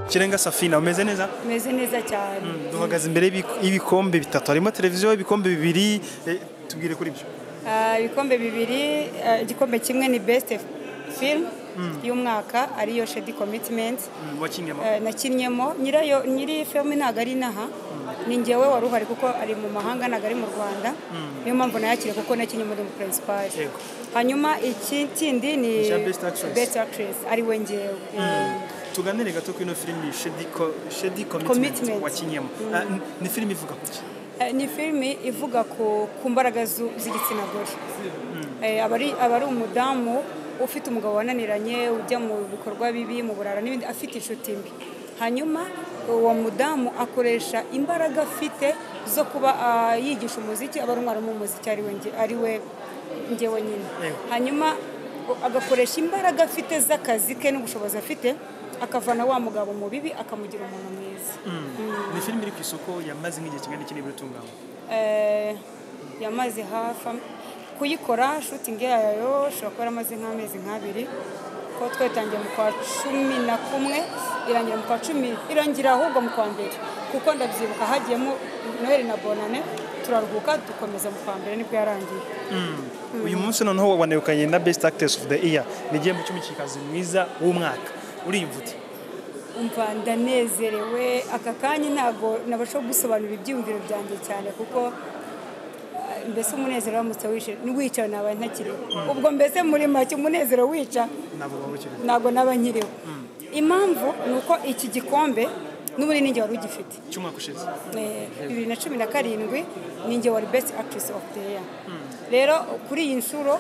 kirenga safina umeze neza umeze neza cyane duhagaze imbere y'ibik- y'ibikombe bitatu harimo televiziyo ibikombe bibiri eh, tubwire kuri byo Ah, ibikombe bibiri ah, igikombe kimwe ni best film y'umwaka ariyo shedi commitment wakinye Eh, nakinnyemo nyirayo nyiri filime ntabwo ari inaha ni njyewe wari uhari kuko ari mu mahanga ntabwo ari mu rwanda niyo mpamvu nayakire kuko nakinnye muri perezipari Yego. hanyuma iki kindi ni Icya Best Actress. best actress ariwe ngewe tuganire gato kuri ino filimi Shady Co- Shady Commitment Commitment. wakinyemo Ah, n- ni filimi ivuga ku ki Eh, ni filime ivuga ku ku mbaraga zu- z'igitsina gore Eh, aba ari aba ari umudamu ufite umugabo wananiranye ujya mu bikorwa bibi mu burara n'ibindi afite inshuti mbi hanyuma uwo mudamu akoresha imbaraga afite zo kuba ah, yigisha umuziki aba ari umwarimu w'umuziki ari we nge- ari we ngewe nyine Yego. hanyuma o- agakoresha imbaraga afite z'akazi ke n'ubushobozi afite akavana wa mugabo mu bibi akamugira umuntu mwiza ni filimi iri ku isoko yamaze nk'igihe kingana iki nibura itunganywa Eh, yamaze hafi am- kuyikora shutingi yayo ishobora kuba yaramaze nk'amezi nk'abiri ko twatangiye mu kwa cumi na kumwe irangira mu kwa cumi irangira ahubwo mu kwa mbere kuko ndabyibuka hagiyemo noheli na bonane turaruhuka dukomeza mu kwa mbere nibwo yarangiye uyu munsi noneho wanegukanye na best actress of the year ni igihembo cy'umukinnyikazi mwiza w'umwaka uriyumva ute umva ndanezerewe aka kanya ntabwo nabasha gusobanura ibyiyumviro byanjye cyane kuko ah, mbese umunezero uramutse wishe wicaye naba ntakiriho ubwo mbese muri make umunezero wica ntabwo waba ukiri ntabwo naba nkiriho impamvu ni uko iki gikombe n'ubundi ninjye wari ugifite cy'umwaka ushize Eh, bibiri na cumi na karindwi ninjye wari best actress of the year rero kuri iyi nshuro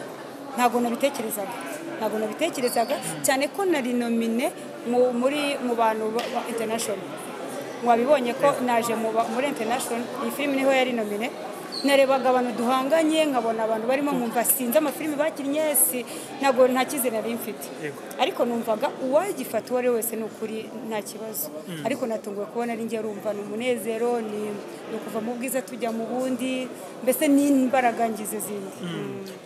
ntabwo nabitekerezaga ntabwo nabitekerezaga cyane ko nari nomine mu- muri mu bantu ba- ba international wabibonye ko naje mu ba- muri international iyi filime niho yari nomine narebaga abantu duhanganye nkabona abantu barimo nkumva sinzi amafilime bakinnye si ntabwo nta cyizere nari mfite Yego. ariko numvaga uwagifata uwo ari we wese ni ukuri nta kibazo ariko natunguwe kubona ari njye rumva ni umunezero ni ni ukuva mu bwiza tujya mu bundi mbese ni imbaraga ngize zindi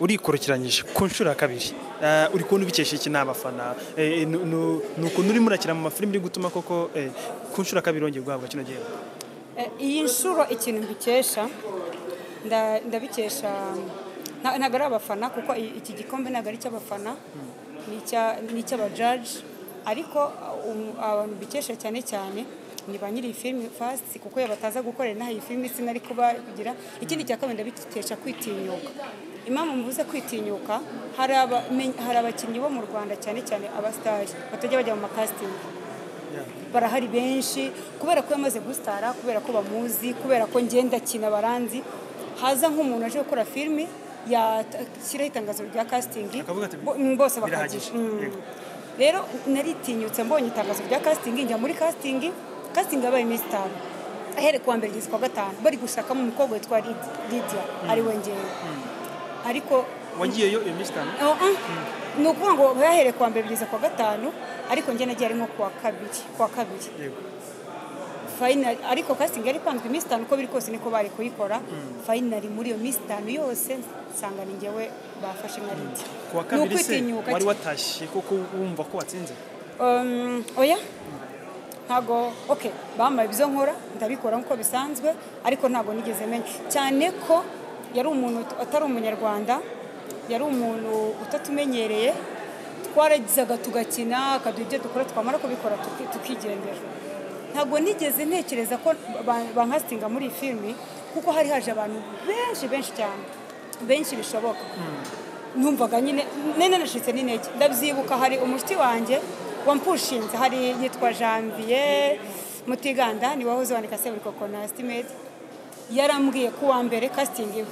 urikurikiranyije ku nshuro ya kabiri Ah, uri kubona ubikesha iki n'abafana Eh, ni ni- ni ukuntu urimo urakina mu mafilimi uri gutuma koko eh, ku nshuro ya kabiri wongeye guhabwa kino gihembo Eh, iyi nshuro ikintu mbikesha nda- ndabikesha nta- ntabwo ari abafana kuko i- iki gikombe ntabwo ari icy'abafana ni icya- ni icy'abajaji ariko uh, um- abantu mbikesha cyane cyane ni ba nyiri iyi filime fasiti kuko iyo bataza gukorera inaha iyi filime sinari kuba kugira ikindi cya kabiri ndabikesha kwitinyuka impamvu mvuze kwitinyuka hari aba- men- hari abakinnyi bo mu rwanda cyane cyane abasitari batajya bajya mu makasitingi barahari benshi kubera ko yamaze gusitara kubera ko bamuzi kubera ko ngenda kina baranzi haza nk'umuntu aje gukora filime yashyiraho itangazo rya kasitingi Akavuga ati, bo- mm, bose birahagije. bakajya Mm. Yego. rero naritinyutse mbonye itangazo rya kasitingi njya muri kasitingi kasitingi yabaye iminsi itanu ahere kuwa mbere kugeza kuwa gatanu bari gushakamo umukobwa witwa Lid- lidiya ari we ngewe ariko wagiyeyo iyo minsi itanu Oh, ah. ni ukuvuga ngo bahereye kuwa mbere kugeza kuwa gatanu ariko njye nagiye ari nko kuwa kabiri kuwa kabiri Yego. Final- ariko casting yari ipanzwe iminsi itanu uko biri kose niko bari kuyikora fayinari muri iyo minsi itanu yose nsanga ni njyewe bafashe nka lidi ku wa ni kabiri se ukwitinyuka wari cyane. watashye koko wumva ko watsinze Um, oya ntago ok bambaye ibyo nkora ndabikora nk'uko bisanzwe ariko ntabwo nigeze menya cyane ko yari umuntu ut- atari umunyarwanda yari umuntu utatumenyereye twaragizaga tugakina akaduha ibyo dukora twamara kubikora tuki- tukigendera ntabwo nigeze ntekereza ko ba- bankasitinga muri iyi filimi kuko hari haje abantu benshi benshi cyane benshi bishoboka numvaga nyine nene nashyitse n'intege ndabyibuka hari umuti wanjye wampushinze hari yitwa janvier mutiganda ni wahoze wandika seburiko konasitimedi yarambwiye ku wa mbere kasitingi iwe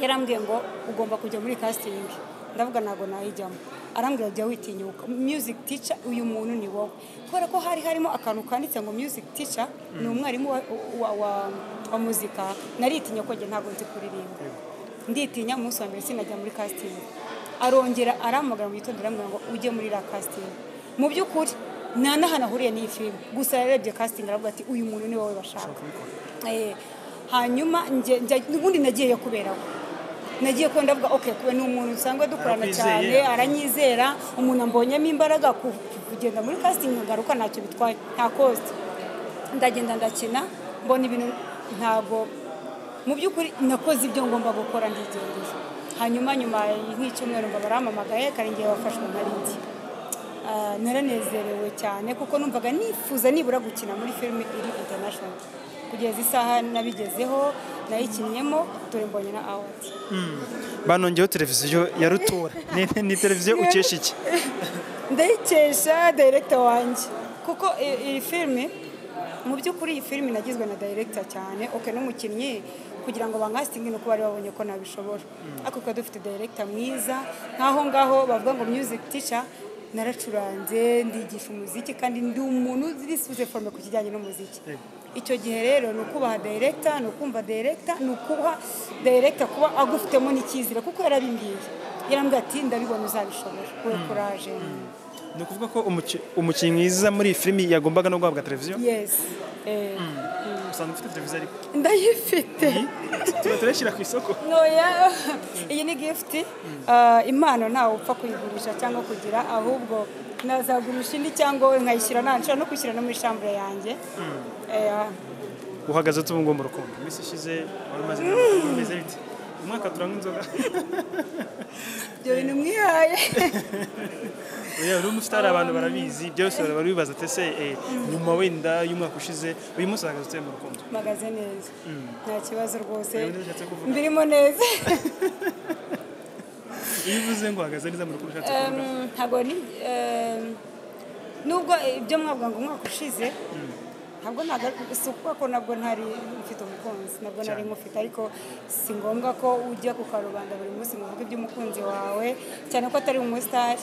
yarambwiye ngo ugomba kujya muri kasitingi ndavuga ntabwo nayijyamo arambwira jya witinyuka music teacher uyu muntu ni wowe kubera ko hari harimo akantu kanditse ngo music teacher ni umwarimu wa, wa, wa, wa muzika naritinya ko njye ntabwo nzi kuririmba nditinya umunsi wa mbere sinajya muri kasitingi arongera arahamagara mu gitondo aramubwira ngo ujye muri iriya kasitingi mu by'ukuri nta n'ahantu ahuriye n'iyi filime gusa yarebye kasitingi aravuga ati uyu muntu ni wowe bashaka Eh, hanyuma njye- njya- ubundi nagiyeyo kubera we nagiye ko ndavuga oke kuba ni umuntu usanga dukorana Arakwizeye. cyane aranyizera umuntu ambonyemo imbaraga ku- kugenda muri casting nkagaruka ntacyo bitwaye nta cost ndagenda ndakina mbona ibintu ntabwo mu by'ukuri nakoze ibyo ngomba gukora ndigendeye hanyuma nyuma nk'icyumweru ngo barampamagaye karengewe wafashwe nkarinzi Ah, naranezerewe cyane kuko numvaga nifuza nibura gukina muri filime iri international kugeza isaha nabigezeho nayikinniyemo dore mbonye na awadi banongeyeho televiziyo ya rutura Ni- ni- ni televiziyo ukesha iki ndayikesha direkita wanjye kuko i- iyi filime mu by'ukuri iyi filime nagizwe na direkita cyane oke n'umukinnyi kugira ngo bankasitinge ni uko bari babonye ko nabishobora ariko tukaba dufite direkita mwiza nk'aho ngaho bavuga ngo music teacher naracuranze ndigisha umuziki kandi ndi umuntu uzi forme ku kijyanye n'umuziki icyo gihe rero ni ukubaha direkita ni ukumva direkita ni ukuha direkita kuba agufitemo n'icyizere kuko yarabimbwiye yarambwira ati ndabibona uzabishobora wowe kuraje ni ukuvuga ko umuki- umukinnyi mwiza muri iyi filimi yagombaga no guhabwa televiziyo yes Eh, usanga ufite televiziyo ariko ndayifite tuba turashyira ku isoko ntoya iyi ni gifuti Ah, impano ntawe upfa kuyigurisha cyangwa kugira ahubwo nazagurisha indi cyangwa wowe nkayishyira nta nshobora no kwishyira no muri shambure yanjye Eh, uhagaze ute ubu ngubu mu rukundo iminsi ishize wari umaze igihe mu rukundo, bimeze bite umwaka turanywa inzoga ibyo bintu mwihaye oya uri umusitari abantu barabizi byose bari barabibaza ati ese eh, nyuma wenda y'umwaka ushize uyu munsi uhagaze ute mu rukundo mpagaze neza nta kibazo rwose Ntabwo bishatse kuvuga. mbirimo neza iyo uvuze ngo uhagaze neza mu rukundo ushatse Em, kuvuga ntabwo ni em, nubwo ibyo mwavuga ngo umwaka ushize ntabwo ntaga- si ukuvuga ko nabwo ntari mfite umukunzi nabwo nari mufite ariko si ngombwa ko ujya ku karubanda buri munsi ngo uvuge iby'umukunzi wawe cyane ko atari umusitari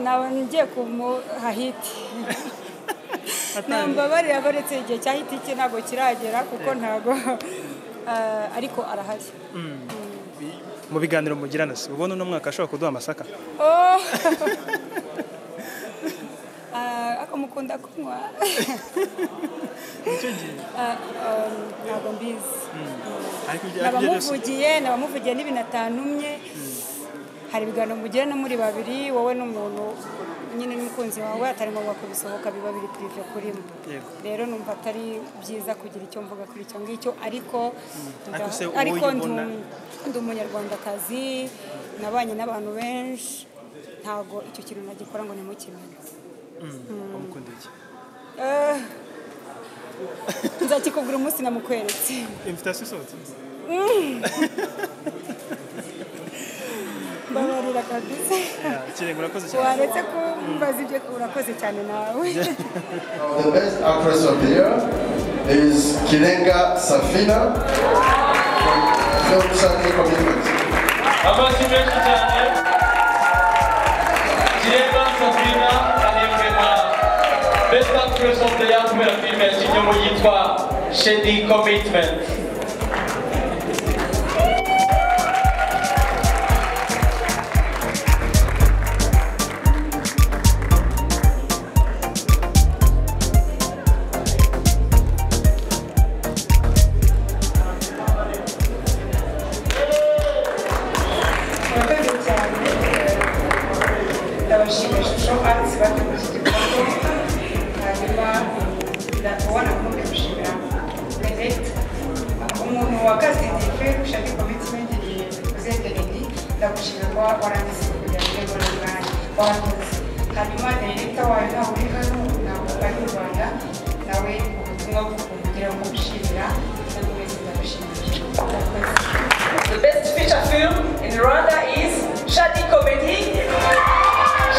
naba ngiye kumuha hiti nambabarira ko uretse igihe cya hiti cye ntabwo kiragera kuko ntabwo eh, ariko arahari mu biganiro mugirana se ubona uno mwaka ashobora kuduha amasaka Oh! Ah, ako mukunda kunywa Ah, um, ntabwo mbizi ariko ibyo ariko ibyo byose nabamuvugiye nabamuvugiye n'ibintu atantumye hari ibiganiro mugira no muri babiri wowe n'umuntu nyine n'umukunzi wawe atari ngombwa kubisohoka biba biri pirive kurimo Yego. rero numva atari byiza kugira icyo mvuga kuri icyo ngicyo ariko Ariko se nda- uwo ariko ndi uyibona- um- ndi umunyarwandakazi nabanye n'abantu benshi ntabwo icyo kintu nagikora ngo nimukimenye umukunda iki Eh, nzakikubwira umunsi namukweretse invitation isohotse mbabarira kabisa Yeah, kirenga urakoze cyane waretse kumbaza ibyo urakoze cyane nawe The best actress of the year is Kilenga Safina from Film Circle Commitment. Amazwi menshi cyane kireba sabina arembwe na best actress of the year kubera filime yakinnye mu yitwa shady commitment murakoze cyane ndabashimira ishusho arts bateguye iki gikorwa hanyuma ndakubona nkumbi gushimira benete umuntu wagasindife ushaka komitimenti igihe uzendereye ndagushimira kuba warangiza kugira ngo ubone umwanya wakoze hanyuma dereta wawe ntabwo uri hano ntabwo ari mu rwanda nawe ubutumwa kugira ngo ushimira kandi wese ndagushimira murakoze The best feature film in Rwanda is Shadi Comedy.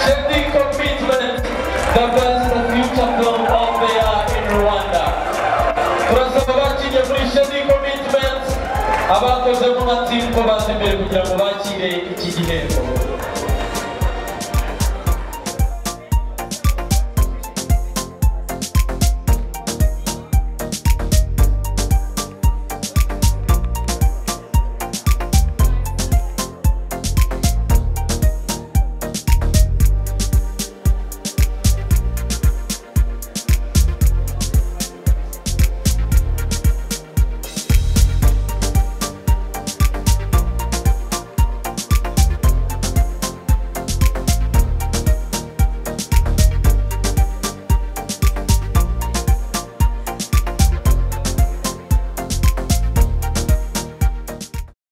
shady commitment the best future film of the year in rwanda turasaba bakinnye muri shady commitment abakozemo nka team ko bazi imbere kugira ngo bakire iki gihembo